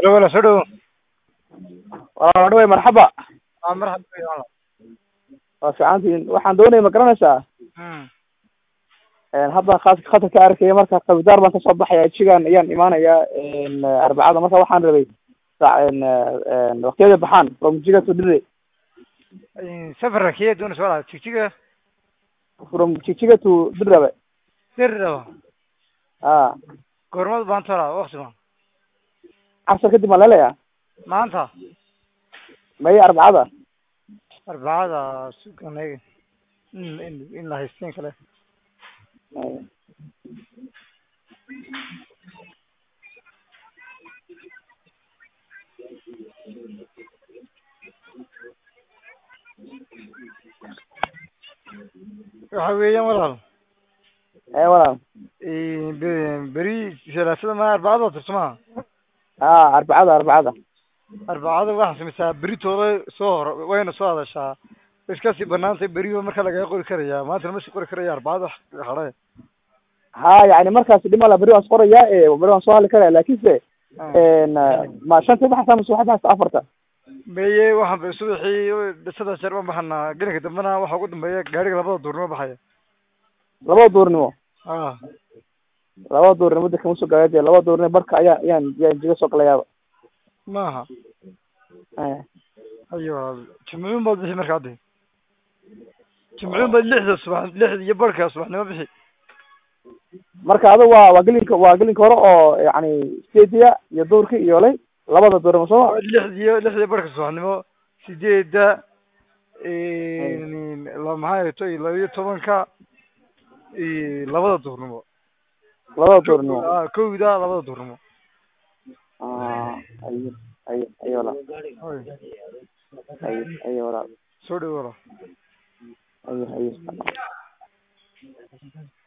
wala soo dhowo waa dhaway marxaba waa marxaba wey walaal waa fiicantiin waxaan doonaya ma garanaysaa Mm. hadda khas khadka ka arkaya marka qabidaar baan kasoo baxaya jigan ayaan imaanayaa arbacada marka waxaan rabay sa- waqtiyada baxaan from jiga to dire safarka kee doonaysa walaal jigjiga from jijiga to dirabe dirraba a goormad baanta walaal waqti ma casar kadib maan leleya maanta maya arbacada arbacada sugan eeg in in in la haysteen kale waxa weeyaan walaal ee walaal be- beri salaasada ma arbacada tirso maha a arbacada arbacada arbacada waxaa samaysaa beritooda soo hor wayna soo hadashaa way iska sii banaantay beriba marka lagaga qori karaya maanta lama sii qori karaya arbacada hadhe ha yani markaas dhimala beri waan is qoraya beri waan soo hadli karaya lakinse ma shanta baxaysa mase waxaad baxaysa afarta meye waxaan ba subaxii saddex jeer baan baxanaa gelinka dambena waxa ugu dambeeya gaariga labada duurnimo baxaya labada duurnimo a labada duurnimo dadka ma soo gaadee labada duurnimo barka ayaa ayaan ayaan jiga soo galayaaba maaha ayo jimcuun baad bixi marka haddi jimcuun baad lixda subax lixda iyo barhka subaxnimo bixi marka adiga waa waa gelinka waa gelinka hore oo yani stadiya iyo duurki iyo lay labada duurnimo sooma lixda iyo lixda iyo barhka subaxnimo sideedda la maxay to laba iyo tobanka iyo labada duurnimo labada duurnimo a kowda labada duurnimo ayo ayo ayo walaal Oy, ayo ayo walaal soo dhawo walaal ayo ayo